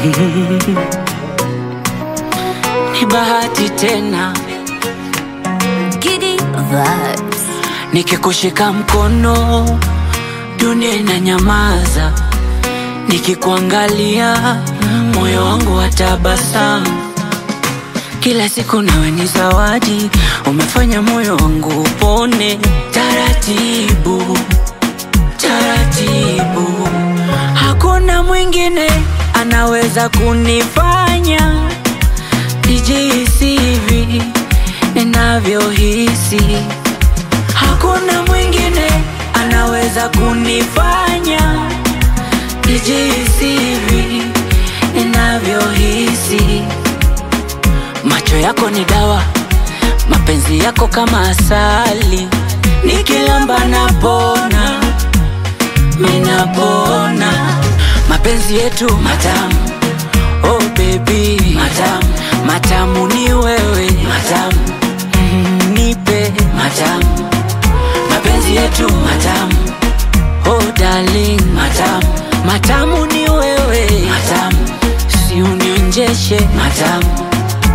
Ni bahati tena Giddy vibes. nikikushika mkono, dunia inanyamaza. Nikikuangalia moyo wangu watabasamu. Kila siku nawe ni zawadi, umefanya moyo wangu upone taratibu taratibu. Hakuna mwingine anaweza kunifanya nijihisi hivi ninavyohisi. Hakuna mwingine anaweza kunifanya nijihisi hivi ninavyohisi. Macho yako ni dawa, mapenzi yako kama asali, nikilamba napona, minapona. Mapenzi yetu matamu, oh baby, matamu, matamu ni wewe, matamu, mm, nipe matamu. Mapenzi yetu matamu, oh darling, matamu, matamu ni wewe, matamu, si unionjeshe matamu.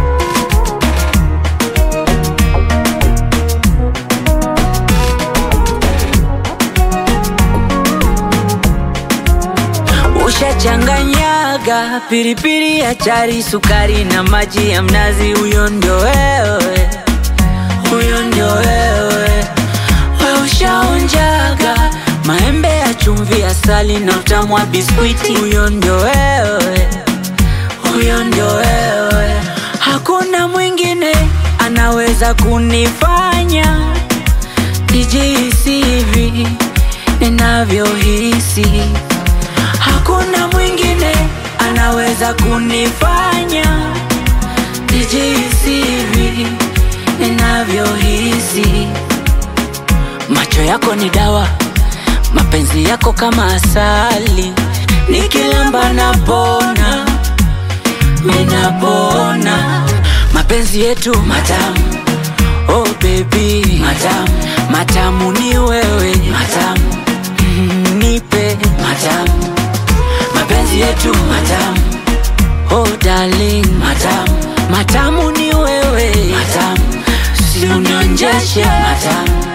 Ushachanganyaga pilipili ya chari, sukari na maji ya mnazi. Huyo ndio wewe, huyo ndio wewe. We ushaonjaga maembe ya chumvi, asali na utamu wa biskwiti. Huyo ndio wewe, huyo ndio wewe. Hakuna mwingine anaweza kunifanya nijihisi hivi ninavyohisi. Hakuna mwingine anaweza kunifanya nijihisi hivi ninavyohisi. Macho yako ni dawa, mapenzi yako kama asali, nikilamba napona, minapona. Mapenzi yetu matamu, oh baby, matamu, matamu ni wewe, matamu, mm, nipe matamu mapenzi yetu matamu, oh darling, matamu, matamu ni wewe, matamu, si unionjeshe matamu.